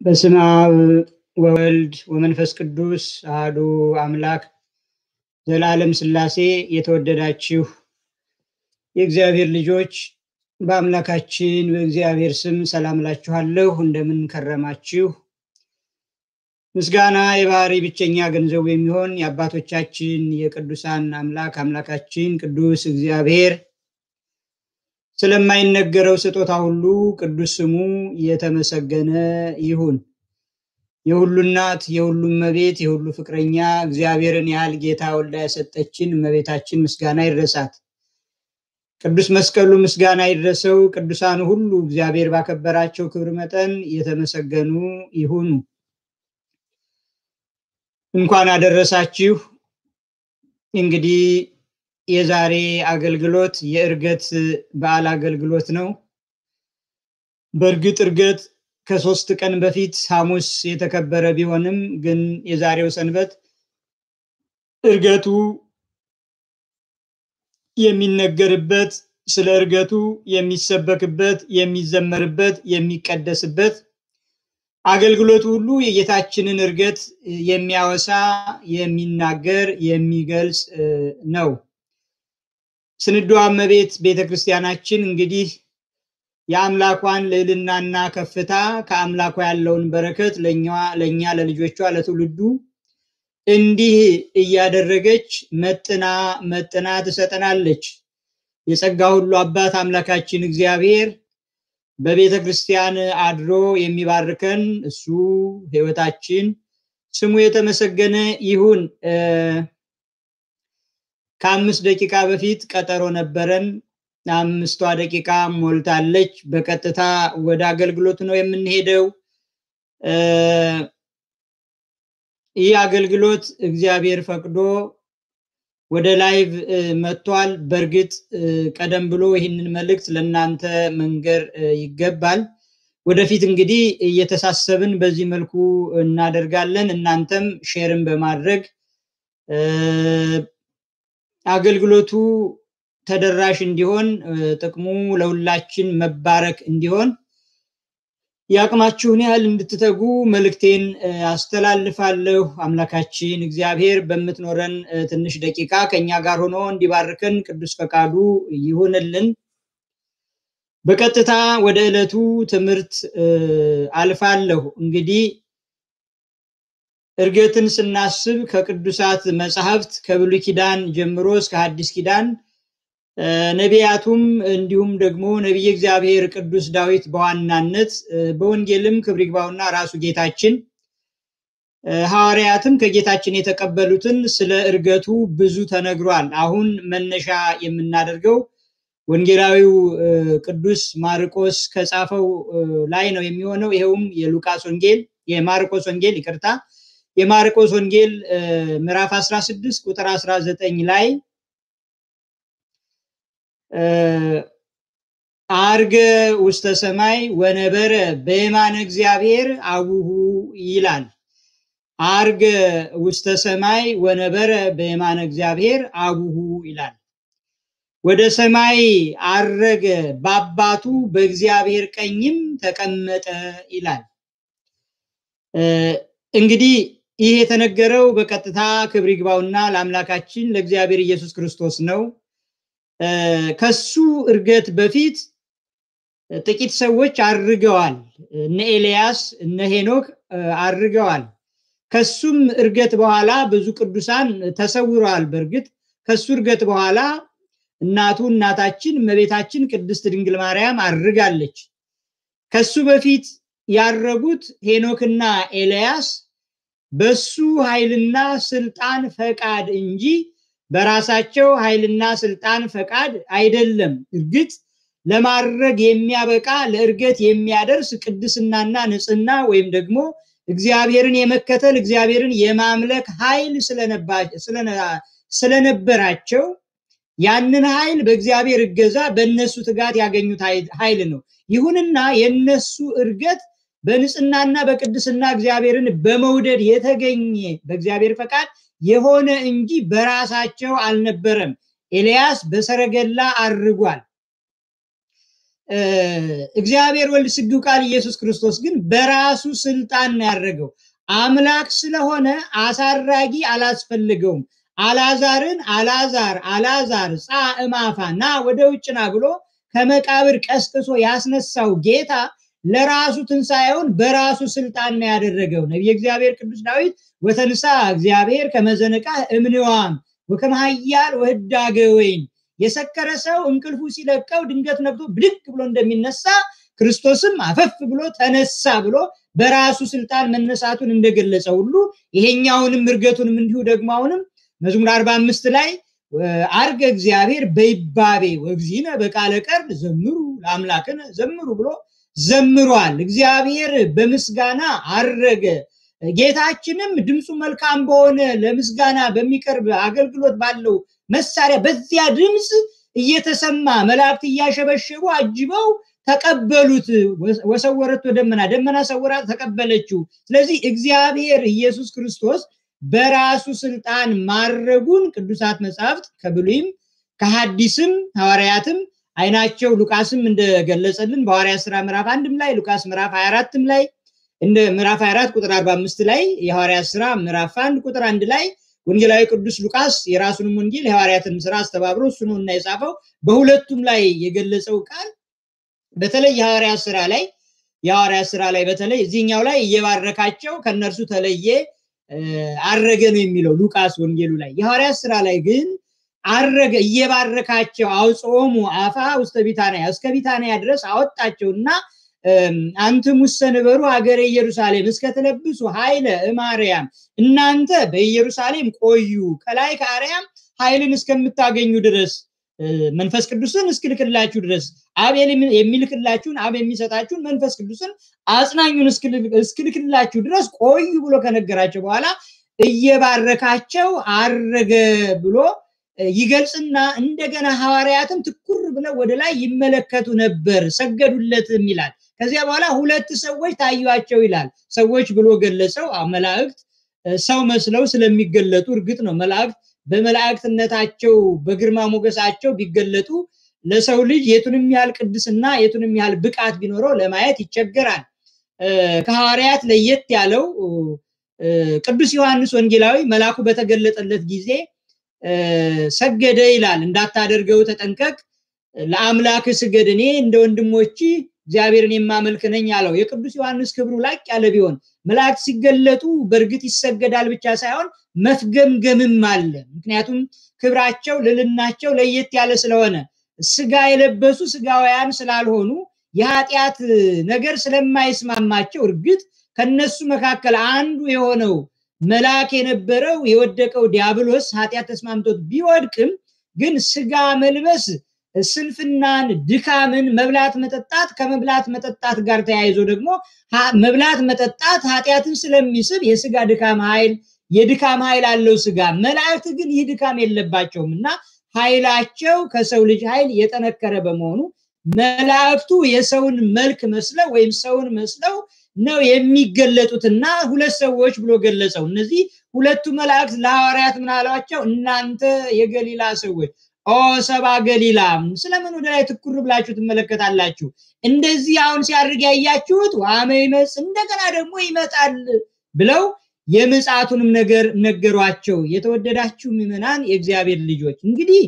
በስመ አብ ወወልድ ወመንፈስ ቅዱስ አህዱ አምላክ ዘላለም ሥላሴ የተወደዳችሁ የእግዚአብሔር ልጆች በአምላካችን በእግዚአብሔር ስም ሰላም እላችኋለሁ። እንደምን ከረማችሁ? ምስጋና የባህሪ ብቸኛ ገንዘቡ የሚሆን የአባቶቻችን የቅዱሳን አምላክ አምላካችን ቅዱስ እግዚአብሔር ስለማይነገረው ስጦታ ሁሉ ቅዱስ ስሙ የተመሰገነ ይሁን። የሁሉ እናት የሁሉ እመቤት የሁሉ ፍቅረኛ እግዚአብሔርን ያህል ጌታ ወልዳ የሰጠችን እመቤታችን ምስጋና ይድረሳት። ቅዱስ መስቀሉ ምስጋና ይድረሰው። ቅዱሳኑ ሁሉ እግዚአብሔር ባከበራቸው ክብር መጠን የተመሰገኑ ይሁኑ። እንኳን አደረሳችሁ። እንግዲህ የዛሬ አገልግሎት የእርገት በዓል አገልግሎት ነው። በእርግጥ እርገት ከሶስት ቀን በፊት ሐሙስ የተከበረ ቢሆንም ግን የዛሬው ሰንበት እርገቱ የሚነገርበት ስለ እርገቱ የሚሰበክበት፣ የሚዘመርበት፣ የሚቀደስበት አገልግሎቱ ሁሉ የጌታችንን እርገት የሚያወሳ የሚናገር የሚገልጽ ነው። ስንዷ እመቤት ቤተ ክርስቲያናችን እንግዲህ የአምላኳን ልዕልናና ከፍታ ከአምላኳ ያለውን በረከት ለእኛ ለልጆቿ ለትውልዱ እንዲህ እያደረገች መጥና መጥና ትሰጠናለች። የጸጋ ሁሉ አባት አምላካችን እግዚአብሔር በቤተ ክርስቲያን አድሮ የሚባርከን እሱ ሕይወታችን ስሙ የተመሰገነ ይሁን። ከአምስት ደቂቃ በፊት ቀጠሮ ነበረን። አምስቷ ደቂቃ ሞልታለች። በቀጥታ ወደ አገልግሎቱ ነው የምንሄደው። ይህ አገልግሎት እግዚአብሔር ፈቅዶ ወደ ላይቭ መጥቷል። በእርግጥ ቀደም ብሎ ይህንን መልእክት ለእናንተ መንገር ይገባል። ወደፊት እንግዲህ እየተሳሰብን በዚህ መልኩ እናደርጋለን። እናንተም ሼርን በማድረግ አገልግሎቱ ተደራሽ እንዲሆን ጥቅሙ ለሁላችን መባረክ እንዲሆን የአቅማችሁን ያህል እንድትተጉ መልእክቴን አስተላልፋለሁ። አምላካችን እግዚአብሔር በምትኖረን ትንሽ ደቂቃ ከኛ ጋር ሆኖ እንዲባርከን ቅዱስ ፈቃዱ ይሁንልን። በቀጥታ ወደ ዕለቱ ትምህርት አልፋለሁ። እንግዲህ እርገትን ስናስብ ከቅዱሳት መጽሐፍት ከብሉይ ኪዳን ጀምሮ እስከ ሐዲስ ኪዳን ነቢያቱም እንዲሁም ደግሞ ነቢየ እግዚአብሔር ቅዱስ ዳዊት በዋናነት በወንጌልም ክብር ይግባውና ራሱ ጌታችን ሐዋርያትም ከጌታችን የተቀበሉትን ስለ እርገቱ ብዙ ተነግሯል። አሁን መነሻ የምናደርገው ወንጌላዊው ቅዱስ ማርቆስ ከጻፈው ላይ ነው የሚሆነው። ይኸውም የሉቃስ ወንጌል የማርቆስ ወንጌል ይቅርታ፣ የማርቆስ ወንጌል ምዕራፍ 16 ቁጥር 19 ላይ አርገ ውስተ ሰማይ ወነበረ በየማነ እግዚአብሔር አቡሁ ይላል። አርገ ውስተ ሰማይ ወነበረ በየማነ እግዚአብሔር አቡሁ ይላል። ወደ ሰማይ አረገ በአባቱ በእግዚአብሔር ቀኝም ተቀመጠ ይላል። እንግዲህ ይህ የተነገረው በቀጥታ ክብር ይግባውና ለአምላካችን ለእግዚአብሔር ኢየሱስ ክርስቶስ ነው። ከሱ እርገት በፊት ጥቂት ሰዎች አርገዋል። እነ ኤልያስ እነ ሄኖክ አርገዋል። ከሱም እርገት በኋላ ብዙ ቅዱሳን ተሰውረዋል። በእርግጥ ከሱ እርገት በኋላ እናቱ እናታችን እመቤታችን ቅድስት ድንግል ማርያም አርጋለች። ከሱ በፊት ያረጉት ሄኖክና ኤልያስ በሱ ኃይልና ስልጣን ፈቃድ እንጂ በራሳቸው ኃይልና ስልጣን ፈቃድ አይደለም። እርግጥ ለማድረግ የሚያበቃ ለእርገት የሚያደርስ ቅድስናና ንጽህና ወይም ደግሞ እግዚአብሔርን የመከተል እግዚአብሔርን የማምለክ ኃይል ስለነበራቸው ያንን ኃይል በእግዚአብሔር እገዛ በእነሱ ትጋት ያገኙት ኃይል ነው። ይሁንና የነሱ እርገት በንጽህናና በቅድስና እግዚአብሔርን በመውደድ የተገኘ በእግዚአብሔር ፈቃድ የሆነ እንጂ በራሳቸው አልነበረም። ኤልያስ በሰረገላ አርጓል። እግዚአብሔር ወልድ ስግው ቃል ኢየሱስ ክርስቶስ ግን በራሱ ስልጣን ነው ያደረገው። አምላክ ስለሆነ አሳራጊ አላስፈልገውም። አላዛርን አላዛር አላዛር ጻ እማፋ ና ወደ ውጭ ና ብሎ ከመቃብር ቀስቅሶ ያስነሳው ጌታ ለራሱ ትንሣኤውን በራሱ ስልጣን ነው ያደረገው። ነቢየ እግዚአብሔር ቅዱስ ዳዊት ወተንሳ እግዚአብሔር ከመዘነቃ እምንዋም ወከመሃያል ወህዳገ ወይን የሰከረ ሰው እንቅልፉ ሲለቀው ድንገት ነቅቶ ብድግ ብሎ እንደሚነሳ ክርስቶስም አፈፍ ብሎ ተነሳ ብሎ በራሱ ስልጣን መነሳቱን እንደገለጸ ሁሉ ይሄኛውንም እርገቱንም እንዲሁ ደግሞ አሁንም መዝሙር አርባ አምስት ላይ አርገ እግዚአብሔር በይባቤ ወግዚነ በቃለ ቀርብ ዘምሩ ለአምላክነ ዘምሩ ብሎ ዘምሯል። እግዚአብሔር በምስጋና አረገ። ጌታችንም ድምፁ መልካም በሆነ ለምስጋና በሚቀርብ አገልግሎት ባለው መሳሪያ በዚያ ድምፅ እየተሰማ መላእክት እያሸበሸቡ አጅበው ተቀበሉት። ወሰወረቶ ደመና ደመና ሰውራ ተቀበለችው። ስለዚህ እግዚአብሔር ኢየሱስ ክርስቶስ በራሱ ስልጣን ማድረጉን ቅዱሳት መጽሐፍት ከብሉይም ከሐዲስም ሐዋርያትም አይናቸው ሉቃስም እንደገለጸልን በሐዋርያ ስራ ምዕራፍ አንድም ላይ ሉቃስ ምዕራፍ 24ም ላይ እንደ ምዕራፍ 24 ቁጥር 45 ላይ የሐዋርያ ስራ ምዕራፍ 1 ቁጥር 1 ላይ ወንጌላዊ ቅዱስ ሉቃስ የራሱንም ወንጌል የሐዋርያትን ስራ አስተባብሮ እሱ ነው እና የጻፈው በሁለቱም ላይ የገለጸው ቃል በተለይ የሐዋርያ ስራ ላይ የሐዋርያ ስራ ላይ በተለይ እዚህኛው ላይ እየባረካቸው ከነርሱ ተለየ አረገ ነው የሚለው ሉቃስ ወንጌሉ ላይ የሐዋርያ ስራ ላይ ግን አረገ እየባረካቸው አውጾሙ አፋ ውስተ ቢታንያ እስከ ቢታንያ ድረስ አወጣቸውና አንትሙሰ ንበሩ ሀገረ ኢየሩሳሌም እስከተለብሱ ኃይለ እማርያም እናንተ በኢየሩሳሌም ቆዩ ከላይ ከአርያም ኃይልን እስከምታገኙ ድረስ መንፈስ ቅዱስን እስክልክላችሁ ድረስ አብ የሚልክላችሁን አብ የሚሰጣችሁን መንፈስ ቅዱስን አጽናኙን እስክልክላችሁ ድረስ ቆዩ ብሎ ከነገራቸው በኋላ እየባረካቸው አረገ ብሎ ይገልጽና እንደገና ሐዋርያትም ትኩር ብለው ወደ ላይ ይመለከቱ ነበር፣ ሰገዱለትም ይላል። ከዚያ በኋላ ሁለት ሰዎች ታዩቸው ይላል። ሰዎች ብሎ ገለጸው። መላእክት ሰው መስለው ስለሚገለጡ እርግጥ ነው መላእክት በመላእክትነታቸው በግርማ ሞገሳቸው ቢገለጡ ለሰው ልጅ የቱንም ያህል ቅድስና የቱንም ያህል ብቃት ቢኖረው ለማየት ይቸገራል። ከሐዋርያት ለየት ያለው ቅዱስ ዮሐንስ ወንጌላዊ መልአኩ በተገለጠለት ጊዜ ሰገደ ይላል። እንዳታደርገው ተጠንቀቅ፣ ለአምላክ ስገድ፣ እኔ እንደ ወንድሞች እግዚአብሔርን የማመልክ ነኝ አለው። የቅዱስ ዮሐንስ ክብሩ ላቅ ያለ ቢሆን መላእክት ሲገለጡ በእርግጥ ይሰገዳል ብቻ ሳይሆን መፍገምገምም አለ። ምክንያቱም ክብራቸው ልልናቸው ለየት ያለ ስለሆነ ስጋ የለበሱ ስጋውያን ስላልሆኑ የኃጢአት ነገር ስለማይስማማቸው እርግጥ ከነሱ መካከል አንዱ የሆነው መልአክ የነበረው የወደቀው ዲያብሎስ ኃጢአት ተስማምቶት ቢወድቅም ግን ስጋ መልበስ ስንፍናን፣ ድካምን፣ መብላት መጠጣት ከመብላት መጠጣት ጋር ተያይዞ ደግሞ መብላት መጠጣት ኃጢአትን ስለሚስብ የስጋ ድካም ኃይል የድካም ኃይል አለው ስጋ። መላእክት ግን ይህ ድካም የለባቸውም እና ኃይላቸው ከሰው ልጅ ኃይል የጠነከረ በመሆኑ መላእክቱ የሰውን መልክ መስለው ወይም ሰውን መስለው ነው የሚገለጡትና ሁለት ሰዎች ብሎ ገለጸው። እነዚህ ሁለቱ መላእክት ለሐዋርያት ምን አሏቸው? እናንተ የገሊላ ሰዎች ኦ ሰባ ገሊላ፣ ስለምን ወደ ላይ ትኩር ብላችሁ ትመለከታላችሁ? እንደዚህ አሁን ሲያደርግ ያያችሁት ዋመ ይመጽ እንደገና ደግሞ ይመጣል ብለው የምጽአቱንም ነገር ነገሯቸው። የተወደዳችሁ ምዕመናን፣ የእግዚአብሔር ልጆች እንግዲህ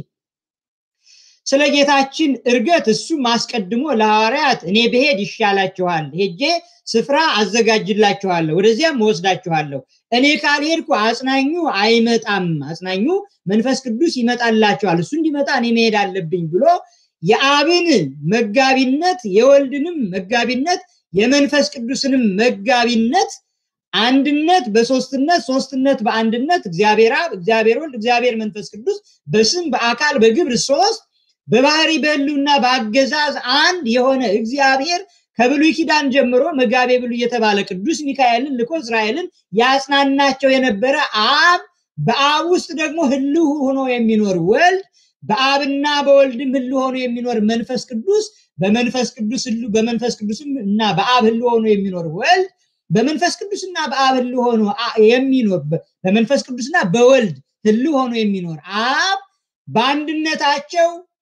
ስለ ጌታችን እርገት እሱም አስቀድሞ ለሐዋርያት እኔ ብሄድ ይሻላችኋል፣ ሄጄ ስፍራ አዘጋጅላችኋለሁ፣ ወደዚያም እወስዳችኋለሁ። እኔ ካልሄድኩ አጽናኙ አይመጣም፣ አጽናኙ መንፈስ ቅዱስ ይመጣላችኋል፣ እሱ እንዲመጣ እኔ መሄድ አለብኝ ብሎ የአብን መጋቢነት የወልድንም መጋቢነት የመንፈስ ቅዱስንም መጋቢነት አንድነት በሶስትነት ሶስትነት በአንድነት እግዚአብሔር አብ እግዚአብሔር ወልድ እግዚአብሔር መንፈስ ቅዱስ በስም በአካል በግብር ሶስት በባህሪ በህልውና በአገዛዝ አንድ የሆነ እግዚአብሔር ከብሉይ ኪዳን ጀምሮ መጋቤ ብሉይ የተባለ ቅዱስ ሚካኤልን ልኮ እስራኤልን ያጽናናቸው የነበረ አብ በአብ ውስጥ ደግሞ ህልው ሆኖ የሚኖር ወልድ በአብና በወልድም ህልው ሆኖ የሚኖር መንፈስ ቅዱስ በመንፈስ ቅዱስ ህልው በመንፈስ ቅዱስም እና በአብ ህልው ሆኖ የሚኖር ወልድ በመንፈስ ቅዱስና በአብ ህልው ሆኖ የሚኖር በመንፈስ ቅዱስና በወልድ ህልው ሆኖ የሚኖር አብ በአንድነታቸው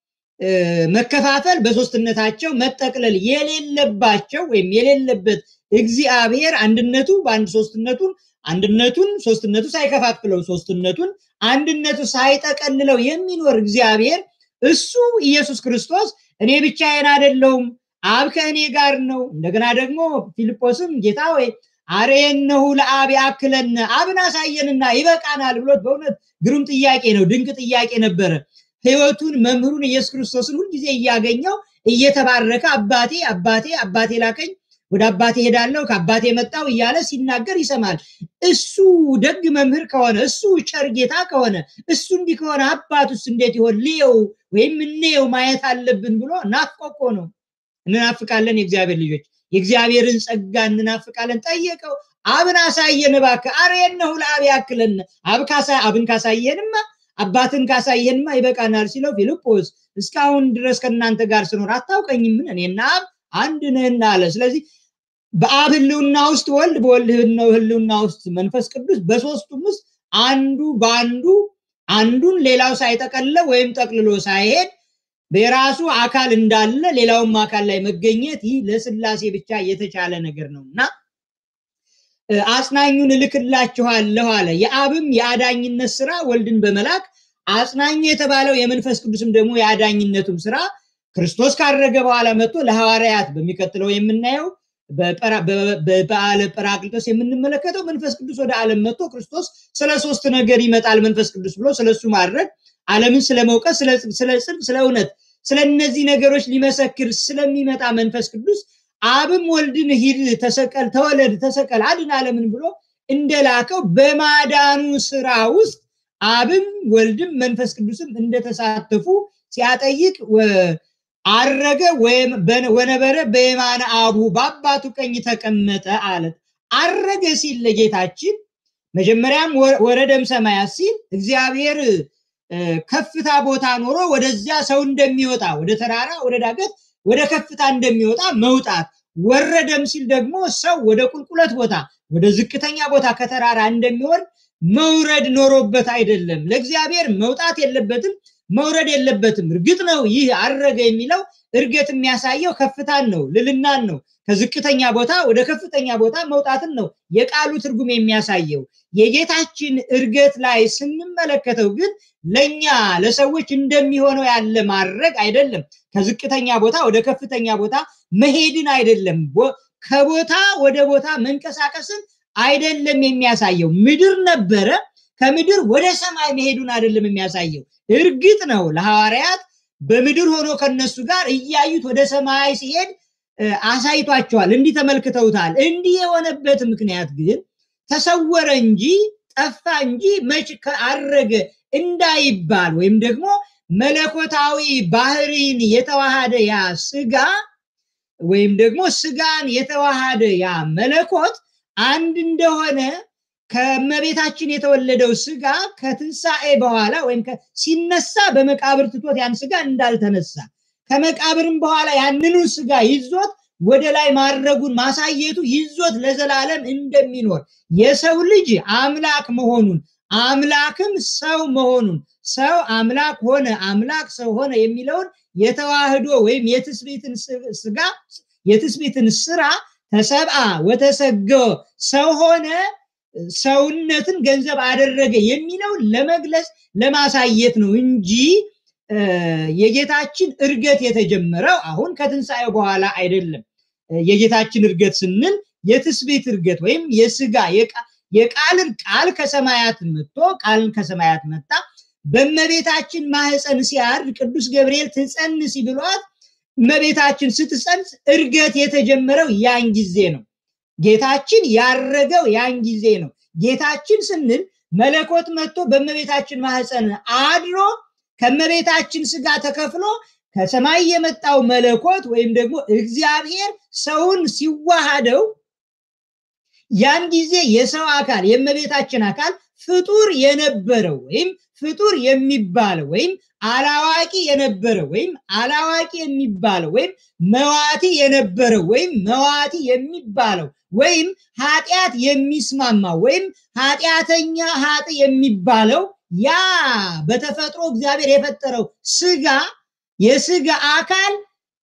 መከፋፈል በሶስትነታቸው መጠቅለል የሌለባቸው ወይም የሌለበት እግዚአብሔር አንድነቱ በአንድ ሶስትነቱን አንድነቱን ሶስትነቱ ሳይከፋፍለው ሶስትነቱን አንድነቱ ሳይጠቀልለው የሚኖር እግዚአብሔር እሱ ኢየሱስ ክርስቶስ እኔ ብቻዬን አይደለሁም አብ ከእኔ ጋር ነው። እንደገና ደግሞ ፊልጶስም ጌታ ወይ አርየነሁ ለአብ ያክለነ አብን አሳየንና ይበቃናል ብሎት በእውነት ግሩም ጥያቄ ነው። ድንቅ ጥያቄ ነበረ። ህይወቱን መምህሩን ኢየሱስ ክርስቶስን ሁልጊዜ እያገኘው እየተባረከ አባቴ አባቴ አባቴ ላከኝ ወደ አባቴ ሄዳለሁ ከአባቴ መጣው እያለ ሲናገር ይሰማል። እሱ ደግ መምህር ከሆነ እሱ ቸር ጌታ ከሆነ እሱ እንዲህ ከሆነ አባቱስ እንዴት ይሆን ልየው ወይም እንየው ማየት አለብን ብሎ ናፍቆ ነው። እንናፍቃለን የእግዚአብሔር ልጆች የእግዚአብሔርን ጸጋ እንናፍቃለን። ጠየቀው አብን አሳየን እባክህ አርየነሁ ለአብ ያክለን አብን ካሳየንማ አባትን ካሳየንማ ይበቃናል ሲለው ፊልጶስ እስካሁን ድረስ ከእናንተ ጋር ስኖር አታውቀኝምን? እኔና አብ አንድ ነህና አለ። ስለዚህ በአብ ህልውና ውስጥ ወልድ፣ በወልድ ህልውና ውስጥ መንፈስ ቅዱስ፣ በሶስቱም ውስጥ አንዱ በአንዱ አንዱን ሌላው ሳይጠቀልለው ወይም ጠቅልሎ ሳይሄድ በራሱ አካል እንዳለ ሌላውም አካል ላይ መገኘት ይህ ለስላሴ ብቻ የተቻለ ነገር ነው እና አጽናኙን እልክላችኋለሁ አለ። የአብም የአዳኝነት ስራ ወልድን በመላክ አጽናኙ የተባለው የመንፈስ ቅዱስም ደግሞ የአዳኝነቱም ስራ ክርስቶስ ካረገ በኋላ መጥቶ ለሐዋርያት በሚቀጥለው የምናየው በበዓለ ጰራቅሊጦስ የምንመለከተው መንፈስ ቅዱስ ወደ ዓለም መጥቶ ክርስቶስ ስለ ሶስት ነገር ይመጣል መንፈስ ቅዱስ ብሎ ስለሱ ማድረግ ዓለምን ስለመውቀስ፣ ስለ ጽድቅ፣ ስለ እውነት፣ ስለ እነዚህ ነገሮች ሊመሰክር ስለሚመጣ መንፈስ ቅዱስ አብም ወልድን ሂድ፣ ተሰቀል፣ ተወለድ፣ ተሰቀል፣ አድን ዓለምን ብሎ እንደላከው በማዳኑ ስራ ውስጥ አብም ወልድም መንፈስ ቅዱስም እንደተሳተፉ ሲያጠይቅ አረገ ወነበረ በየማነ አቡ በአባቱ ቀኝ ተቀመጠ አለ። አረገ ሲል ለጌታችን መጀመሪያም ወረደም ሰማያት ሲል እግዚአብሔር ከፍታ ቦታ ኖሮ ወደዚያ ሰው እንደሚወጣ ወደ ተራራ ወደ ዳገት ወደ ከፍታ እንደሚወጣ መውጣት፣ ወረደም ሲል ደግሞ ሰው ወደ ቁልቁለት ቦታ ወደ ዝቅተኛ ቦታ ከተራራ እንደሚወርድ መውረድ ኖሮበት አይደለም። ለእግዚአብሔር መውጣት የለበትም መውረድ የለበትም። እርግጥ ነው ይህ አረገ የሚለው እርገት የሚያሳየው ከፍታን ነው፣ ልልናን ነው። ከዝቅተኛ ቦታ ወደ ከፍተኛ ቦታ መውጣትን ነው የቃሉ ትርጉም የሚያሳየው። የጌታችን እርገት ላይ ስንመለከተው ግን ለኛ ለሰዎች እንደሚሆነው ያለ ማድረግ አይደለም። ከዝቅተኛ ቦታ ወደ ከፍተኛ ቦታ መሄድን አይደለም። ከቦታ ወደ ቦታ መንቀሳቀስን አይደለም የሚያሳየው። ምድር ነበረ ከምድር ወደ ሰማይ መሄዱን አይደለም የሚያሳየው። እርግጥ ነው ለሐዋርያት በምድር ሆኖ ከነሱ ጋር እያዩት ወደ ሰማይ ሲሄድ አሳይቷቸዋል። እንዲህ ተመልክተውታል። እንዲህ የሆነበት ምክንያት ግን ተሰወረ እንጂ ጠፋ እንጂ መች አረገ እንዳይባል ወይም ደግሞ መለኮታዊ ባህሪን የተዋሃደ ያ ስጋ ወይም ደግሞ ስጋን የተዋሃደ ያ መለኮት አንድ እንደሆነ ከመቤታችን የተወለደው ስጋ ከትንሣኤ በኋላ ወይም ሲነሳ በመቃብር ትቶት ያን ስጋ እንዳልተነሳ ከመቃብርም በኋላ ያንኑ ስጋ ይዞት ወደ ላይ ማድረጉን ማሳየቱ ይዞት ለዘላለም እንደሚኖር የሰው ልጅ አምላክ መሆኑን አምላክም ሰው መሆኑን ሰው አምላክ ሆነ አምላክ ሰው ሆነ የሚለውን የተዋህዶ ወይም የትስቤትን ስጋ የትስቤትን ስራ ተሰብአ ወተሰገወ ሰው ሆነ ሰውነትን ገንዘብ አደረገ የሚለውን ለመግለጽ ለማሳየት ነው እንጂ የጌታችን እርገት የተጀመረው አሁን ከትንሣኤው በኋላ አይደለም። የጌታችን እርገት ስንል የትስቤት እርገት ወይም የስጋ የቃልን ቃል ከሰማያት መጥቶ ቃልን ከሰማያት መጣ በእመቤታችን ማህፀን ሲያድር ቅዱስ ገብርኤል ትጸንሲ ብሏት እመቤታችን ስትጸንስ እርገት የተጀመረው ያን ጊዜ ነው። ጌታችን ያረገው ያን ጊዜ ነው። ጌታችን ስንል መለኮት መጥቶ በእመቤታችን ማህፀን አድሮ ከእመቤታችን ስጋ ተከፍሎ ከሰማይ የመጣው መለኮት ወይም ደግሞ እግዚአብሔር ሰውን ሲዋሃደው ያን ጊዜ የሰው አካል የእመቤታችን አካል ፍጡር የነበረው ወይም ፍጡር የሚባለው ወይም አላዋቂ የነበረው ወይም አላዋቂ የሚባለው ወይም መዋቲ የነበረው ወይም መዋቲ የሚባለው ወይም ኃጢአት የሚስማማው ወይም ኃጢአተኛ ሀጥ የሚባለው ያ በተፈጥሮ እግዚአብሔር የፈጠረው ስጋ የስጋ አካል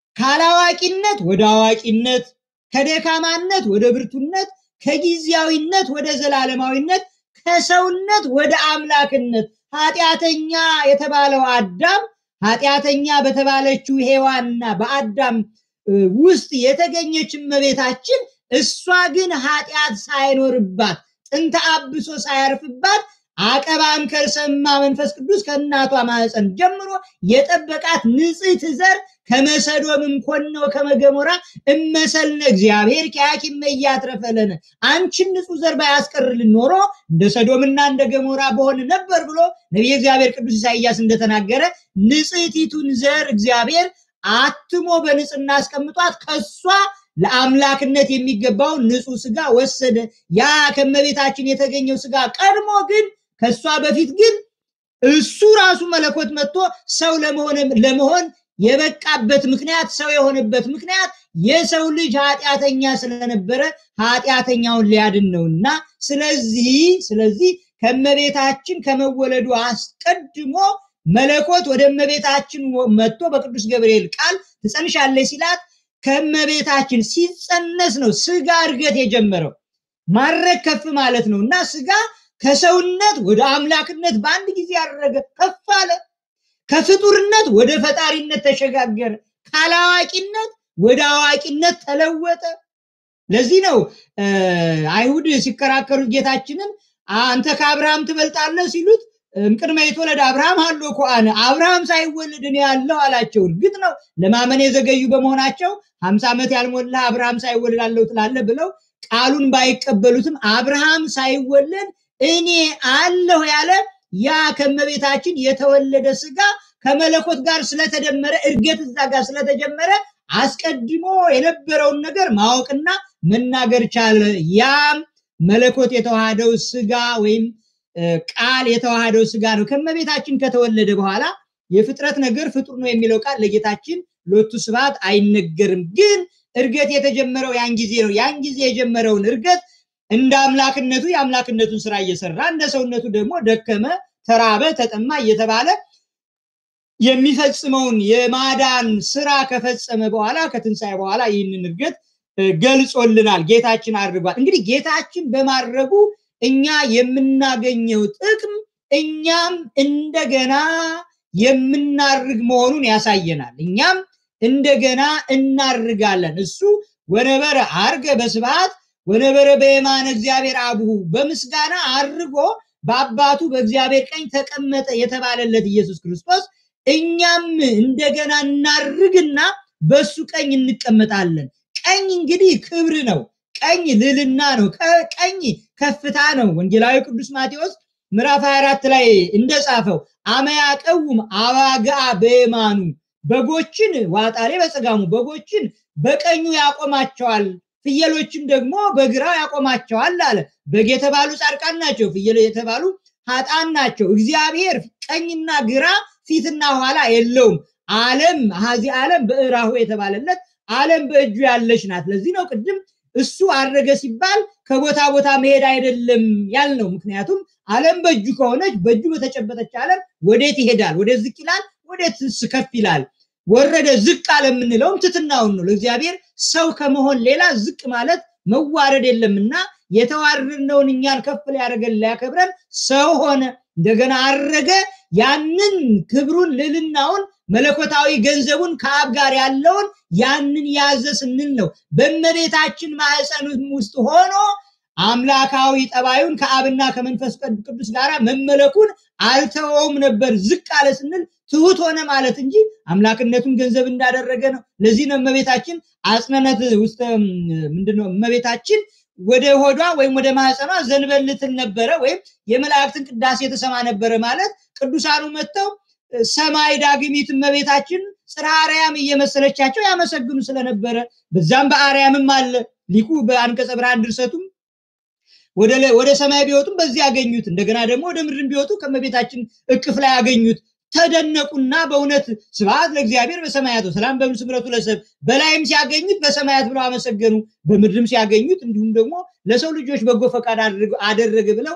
ካላዋቂነት ወደ አዋቂነት፣ ከደካማነት ወደ ብርቱነት፣ ከጊዜያዊነት ወደ ዘላለማዊነት፣ ከሰውነት ወደ አምላክነት ኃጢአተኛ የተባለው አዳም ኃጢአተኛ በተባለችው ሔዋንና በአዳም ውስጥ የተገኘች እመቤታችን እሷ ግን ኃጢአት ሳይኖርባት ጥንተ አብሶ ሳያርፍባት አቀባም ከርሰማ መንፈስ ቅዱስ ከእናቷ ማህፀን ጀምሮ የጠበቃት ንጽሕት ዘር ከመሰዶምም ኮነው ከመገሞራ እመሰልነ እግዚአብሔር ከያኪም እያትረፈለነ አንቺን ንጹሕ ዘር ባያስቀርልን ኖሮ እንደ ሰዶምና እንደ ገሞራ በሆን ነበር ብሎ ነቢየ እግዚአብሔር ቅዱስ ኢሳይያስ እንደተናገረ ንጽሕቲቱን ዘር እግዚአብሔር አትሞ በንጽህና አስቀምጧት ከሷ ለአምላክነት የሚገባውን ንጹሕ ስጋ ወሰደ። ያ ከመቤታችን የተገኘው ስጋ ቀድሞ ግን ከሷ በፊት ግን እሱ ራሱ መለኮት መጥቶ ሰው ለመሆን የበቃበት ምክንያት ሰው የሆነበት ምክንያት የሰው ልጅ ኃጢአተኛ ስለነበረ ኃጢአተኛውን ሊያድን ነውና፣ ስለዚህ ስለዚህ ከመቤታችን ከመወለዱ አስቀድሞ መለኮት ወደ እመቤታችን መጥቶ በቅዱስ ገብርኤል ቃል ትጸንሻለች ሲላት ከእመቤታችን ሲጸነስ ነው ስጋ እድገት የጀመረው። ማድረግ ከፍ ማለት ነው እና ስጋ ከሰውነት ወደ አምላክነት በአንድ ጊዜ ያደረገ ከፍ አለ። ከፍጡርነት ወደ ፈጣሪነት ተሸጋገረ። ካላዋቂነት ወደ አዋቂነት ተለወጠ። ለዚህ ነው አይሁድ ሲከራከሩት ጌታችንን አንተ ከአብርሃም ትበልጣለህ ሲሉት እምቅድመ የተወለደ አብርሃም አሎ ኮአነ አብርሃም ሳይወለድ እኔ ያለው አላቸው። እርግጥ ነው ለማመን የዘገዩ በመሆናቸው ሀምሳ ዓመት ያልሞላ አብርሃም ሳይወለድ አለው ትላለህ ብለው ቃሉን ባይቀበሉትም አብርሃም ሳይወለድ እኔ አለሁ ያለ ያ ከመቤታችን የተወለደ ስጋ ከመለኮት ጋር ስለተደመረ እድገት እዛ ጋር ስለተጀመረ አስቀድሞ የነበረውን ነገር ማወቅና መናገር ቻለ። ያም መለኮት የተዋሃደው ስጋ ወይም ቃል የተዋሃደው ስጋ ነው። ከመቤታችን ከተወለደ በኋላ የፍጥረት ነገር ፍጡር ነው የሚለው ቃል ለጌታችን ሎቱ ስብሐት አይነገርም። ግን እርገት የተጀመረው ያን ጊዜ ነው። ያን ጊዜ የጀመረውን እርገት እንደ አምላክነቱ የአምላክነቱን ስራ እየሰራ እንደ ሰውነቱ ደግሞ ደከመ፣ ተራበ፣ ተጠማ እየተባለ የሚፈጽመውን የማዳን ስራ ከፈጸመ በኋላ ከትንሣኤ በኋላ ይህንን እርገት ገልጾልናል። ጌታችን አድርጓል። እንግዲህ ጌታችን በማድረጉ እኛ የምናገኘው ጥቅም እኛም እንደገና የምናርግ መሆኑን ያሳየናል። እኛም እንደገና እናርጋለን። እሱ ወነበረ አርገ በስብሐት ወነበረ በየማነ እግዚአብሔር አብሁ በምስጋና አርጎ በአባቱ በእግዚአብሔር ቀኝ ተቀመጠ የተባለለት ኢየሱስ ክርስቶስ እኛም እንደገና እናርግና በሱ ቀኝ እንቀመጣለን። ቀኝ እንግዲህ ክብር ነው። ቀኝ ልልና ነው። ቀኝ ከፍታ ነው። ወንጌላዊ ቅዱስ ማቴዎስ ምዕራፍ 24 ላይ እንደጻፈው አመያ ቀውም አባግዓ በየማኑ በጎችን ዋጣሌ በጸጋሙ በጎችን በቀኙ ያቆማቸዋል፣ ፍየሎችን ደግሞ በግራው ያቆማቸዋል አለ። በግ የተባሉ ጻድቃን ናቸው፣ ፍየል የተባሉ ኃጣን ናቸው። እግዚአብሔር ቀኝና ግራ ፊትና ኋላ የለውም። ዓለም ሀዚ ዓለም በእራሁ የተባለለት ዓለም በእጁ ያለች ናት። ለዚህ ነው ቅድም እሱ አረገ ሲባል ከቦታ ቦታ መሄድ አይደለም ያልነው። ምክንያቱም ዓለም በእጁ ከሆነች በእጁ በተጨበጠች ዓለም ወዴት ይሄዳል? ወደ ዝቅ ይላል፣ ወዴት ከፍ ይላል? ወረደ ዝቅ አለ የምንለውም ትትናውን ነው። ለእግዚአብሔር ሰው ከመሆን ሌላ ዝቅ ማለት መዋረድ የለምና የተዋረድነውን እኛን ከፍ ሊያደርገን ሊያከብረን ሰው ሆነ፣ እንደገና አረገ። ያንን ክብሩን ልዕልናውን መለኮታዊ ገንዘቡን ከአብ ጋር ያለውን ያንን ያዘ ስንል ነው። በእመቤታችን ማህፀን ውስጥ ሆኖ አምላካዊ ጠባዩን ከአብና ከመንፈስ ቅዱስ ጋር መመለኩን አልተወውም ነበር። ዝቅ አለ ስንል ትሁት ሆነ ማለት እንጂ አምላክነቱን ገንዘብ እንዳደረገ ነው። ለዚህ ነው እመቤታችን አጽነነት ውስጥ ምንድነው እመቤታችን ወደ ሆዷ ወይም ወደ ማህፀኗ ዘንበልትን ነበረ ወይም የመላእክትን ቅዳሴ የተሰማ ነበረ ማለት ቅዱሳኑ መጥተው ሰማይ ዳግሚት እመቤታችን ጽርሐ አርያም እየመሰለቻቸው ያመሰግኑ ስለነበረ በዛም በአርያምም አለ ሊቁ በአንቀጸ ብርሃን ድርሰቱም ወደ ሰማይ ቢወጡም በዚህ ያገኙት እንደገና ደግሞ ወደ ምድርን ቢወጡ ከእመቤታችን እቅፍ ላይ ያገኙት ተደነቁና በእውነት ስብሐት ለእግዚአብሔር በሰማያት ሰላም በምድር ስምረቱ ለሰብ በላይም ሲያገኙት በሰማያት ብለው አመሰገኑ፣ በምድርም ሲያገኙት እንዲሁም ደግሞ ለሰው ልጆች በጎ ፈቃድ አደረገ ብለው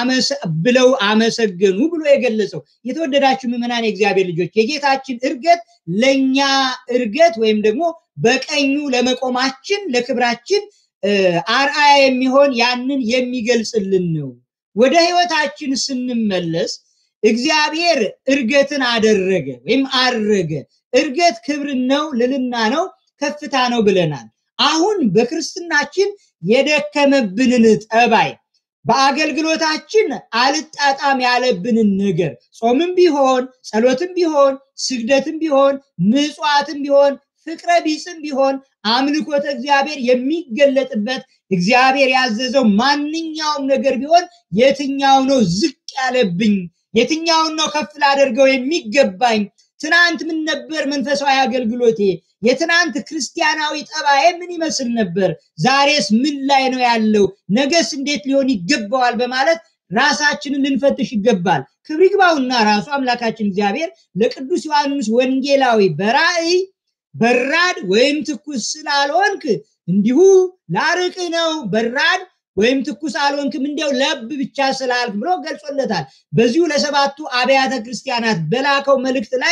ብለው አመሰገኑ ብሎ የገለጸው። የተወደዳችሁ ምዕመናን የእግዚአብሔር ልጆች የጌታችን እርገት ለእኛ እርገት ወይም ደግሞ በቀኙ ለመቆማችን ለክብራችን አርአያ የሚሆን ያንን የሚገልጽልን ነው። ወደ ህይወታችን ስንመለስ እግዚአብሔር እርገትን አደረገ ወይም አረገ። እርገት ክብር ነው፣ ልልና ነው፣ ከፍታ ነው ብለናል። አሁን በክርስትናችን የደከመብንን ጠባይ በአገልግሎታችን አልጣጣም ያለብንን ነገር ጾምም ቢሆን ጸሎትም ቢሆን ስግደትም ቢሆን ምጽዋትም ቢሆን ፍቅረ ቢጽም ቢሆን አምልኮተ እግዚአብሔር የሚገለጥበት እግዚአብሔር ያዘዘው ማንኛውም ነገር ቢሆን የትኛው ነው ዝቅ ያለብኝ? የትኛውን ነው ከፍ ላደርገው የሚገባኝ? ትናንት ምን ነበር መንፈሳዊ አገልግሎቴ? የትናንት ክርስቲያናዊ ጠባዬ ምን ይመስል ነበር? ዛሬስ ምን ላይ ነው ያለው? ነገስ እንዴት ሊሆን ይገባዋል? በማለት ራሳችንን ልንፈትሽ ይገባል። ክብር ይግባውና ራሱ አምላካችን እግዚአብሔር ለቅዱስ ዮሐንስ ወንጌላዊ በራእይ በራድ ወይም ትኩስ ስላልሆንክ እንዲሁ ላርቅ ነው በራድ ወይም ትኩስ አልሆንክም እንዲያው ለብ ብቻ ስላልክ ብሎ ገልጾለታል። በዚሁ ለሰባቱ አብያተ ክርስቲያናት በላከው መልእክት ላይ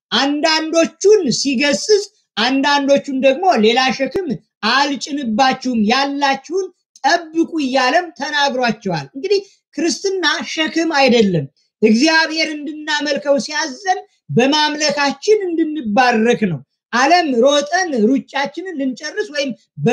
አንዳንዶቹን ሲገስጽ፣ አንዳንዶቹን ደግሞ ሌላ ሸክም አልጭንባችሁም ያላችሁን ጠብቁ እያለም ተናግሯቸዋል። እንግዲህ ክርስትና ሸክም አይደለም። እግዚአብሔር እንድናመልከው ሲያዘን በማምለካችን እንድንባረክ ነው። ዓለም ሮጠን ሩጫችንን ልንጨርስ ወይም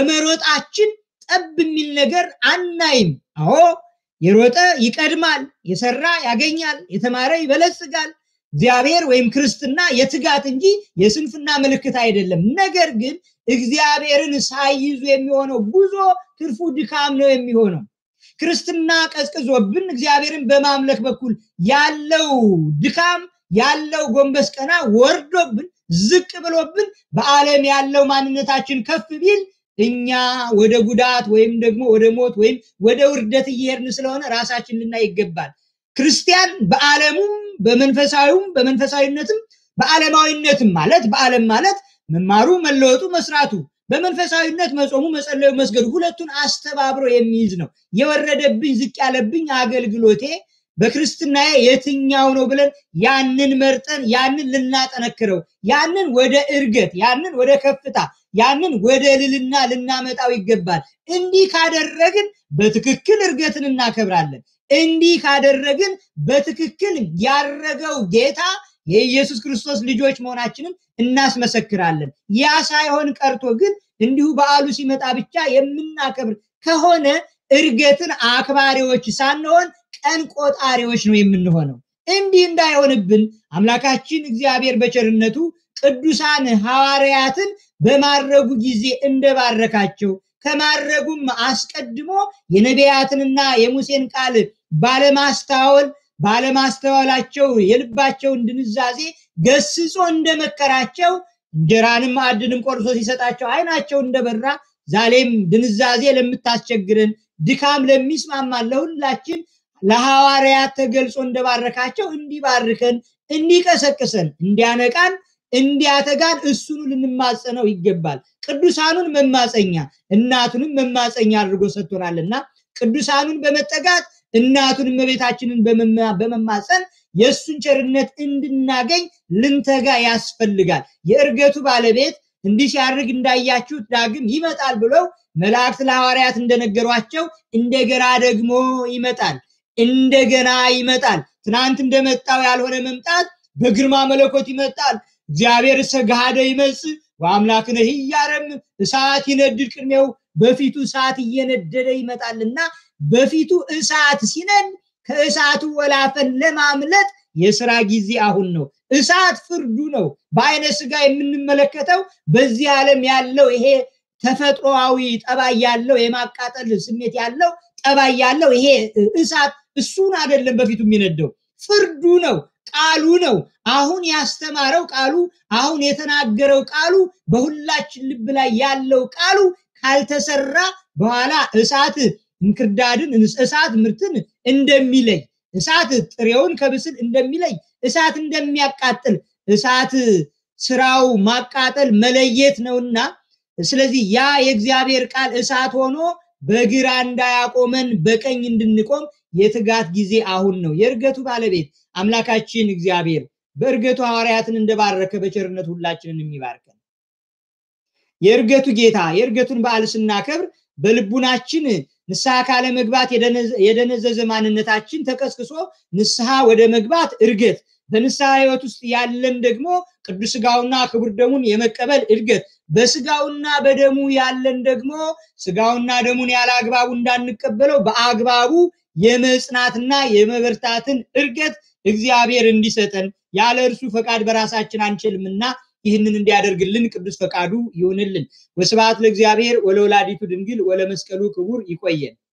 በመሮጣችን ጠብ የሚል ነገር አናይም። አዎ የሮጠ ይቀድማል፣ የሰራ ያገኛል፣ የተማረ ይበለጽጋል። እግዚአብሔር ወይም ክርስትና የትጋት እንጂ የስንፍና ምልክት አይደለም። ነገር ግን እግዚአብሔርን ሳይይዙ የሚሆነው ጉዞ ትርፉ ድካም ነው የሚሆነው። ክርስትና ቀዝቅዞብን እግዚአብሔርን በማምለክ በኩል ያለው ድካም ያለው ጎንበስ ቀና ወርዶብን ዝቅ ብሎብን በዓለም ያለው ማንነታችን ከፍ ቢል እኛ ወደ ጉዳት ወይም ደግሞ ወደ ሞት ወይም ወደ ውርደት እየሄድን ስለሆነ ራሳችን ልናይ ይገባል። ክርስቲያን በዓለሙም በመንፈሳዊውም በመንፈሳዊነትም በዓለማዊነትም ማለት በዓለም ማለት መማሩ፣ መለወጡ፣ መስራቱ በመንፈሳዊነት መጾሙ፣ መጸለዩ፣ መስገዱ ሁለቱን አስተባብሮ የሚይዝ ነው። የወረደብኝ ዝቅ ያለብኝ አገልግሎቴ በክርስትናዬ የትኛው ነው ብለን ያንን መርጠን ያንን ልናጠነክረው ያንን ወደ እርገት ያንን ወደ ከፍታ ያንን ወደ ልልና ልናመጣው ይገባል። እንዲህ ካደረግን በትክክል እርገትን እናከብራለን። እንዲህ ካደረግን በትክክል ያረገው ጌታ የኢየሱስ ክርስቶስ ልጆች መሆናችንን እናስመሰክራለን። ያ ሳይሆን ቀርቶ ግን እንዲሁ በዓሉ ሲመጣ ብቻ የምናከብር ከሆነ እርገትን አክባሪዎች ሳንሆን ቀን ቆጣሪዎች ነው የምንሆነው። እንዲህ እንዳይሆንብን አምላካችን እግዚአብሔር በቸርነቱ ቅዱሳን ሐዋርያትን በማረጉ ጊዜ እንደባረካቸው ከማረጉም አስቀድሞ የነቢያትንና የሙሴን ቃል ባለማስተዋል ባለማስተዋላቸው የልባቸውን ድንዛዜ ገስጾ እንደመከራቸው እንጀራንም ማዕድንም ቆርሶ ሲሰጣቸው ዓይናቸው እንደበራ ዛሬም ድንዛዜ ለምታስቸግረን ድካም ለሚስማማን ለሁላችን ለሐዋርያት ተገልጾ እንደባረካቸው እንዲባርከን እንዲቀሰቅሰን እንዲያነቃን እንዲያተጋን እሱኑ ልንማጸነው ይገባል። ቅዱሳኑን መማፀኛ እናቱንም መማፀኛ አድርጎ ሰጥቶናልና ቅዱሳኑን በመጠጋት እናቱን እመቤታችንን በመማፀን የእሱን ቸርነት እንድናገኝ ልንተጋ ያስፈልጋል። የእርገቱ ባለቤት እንዲህ ሲያርግ እንዳያችሁት ዳግም ይመጣል ብለው መላእክት ለሐዋርያት እንደነገሯቸው እንደገና ደግሞ ይመጣል። እንደገና ይመጣል። ትናንት እንደመጣው ያልሆነ መምጣት በግርማ መለኮት ይመጣል። እግዚአብሔር ሰጋደ ይመጽእ ወአምላክነ ህያረም እሳት ይነድድ ቅድሜው በፊቱ እሳት እየነደደ ይመጣልና በፊቱ እሳት ሲነድ ከእሳቱ ወላፈን ለማምለጥ የስራ ጊዜ አሁን ነው። እሳት ፍርዱ ነው። በአይነ ስጋ የምንመለከተው በዚህ ዓለም ያለው ይሄ ተፈጥሮአዊ ጠባይ ያለው የማቃጠል ስሜት ያለው ጠባይ ያለው ይሄ እሳት እሱን አይደለም በፊቱ የሚነደው ፍርዱ ነው። ቃሉ ነው። አሁን ያስተማረው ቃሉ፣ አሁን የተናገረው ቃሉ፣ በሁላችን ልብ ላይ ያለው ቃሉ ካልተሰራ በኋላ እሳት እንክርዳድን፣ እሳት ምርትን እንደሚለይ እሳት ጥሬውን ከብስል እንደሚለይ እሳት እንደሚያቃጥል እሳት ስራው ማቃጠል መለየት ነውና ስለዚህ ያ የእግዚአብሔር ቃል እሳት ሆኖ በግራ እንዳያቆመን በቀኝ እንድንቆም የትጋት ጊዜ አሁን ነው። የእርገቱ ባለቤት አምላካችን እግዚአብሔር በእርገቱ ሐዋርያትን እንደባረከ በቸርነት ሁላችንን የሚባርከን የእርገቱ ጌታ የእርገቱን በዓል ስናከብር በልቡናችን ንስሐ ካለ መግባት የደነዘዘ ማንነታችን ተቀስቅሶ ንስሐ ወደ መግባት እርገት በንስሐ ህይወት ውስጥ ያለን ደግሞ ቅዱስ ስጋውና ክቡር ደሙን የመቀበል እድገት በስጋውና በደሙ ያለን ደግሞ ስጋውና ደሙን ያለ አግባቡ እንዳንቀበለው በአግባቡ የመጽናትና የመበርታትን እርገት እግዚአብሔር እንዲሰጠን ያለ እርሱ ፈቃድ በራሳችን አንችልምና ይህንን እንዲያደርግልን ቅዱስ ፈቃዱ ይሁንልን። ወስብሐት ለእግዚአብሔር ወለወላዲቱ ድንግል ወለመስቀሉ ክቡር። ይቆየን።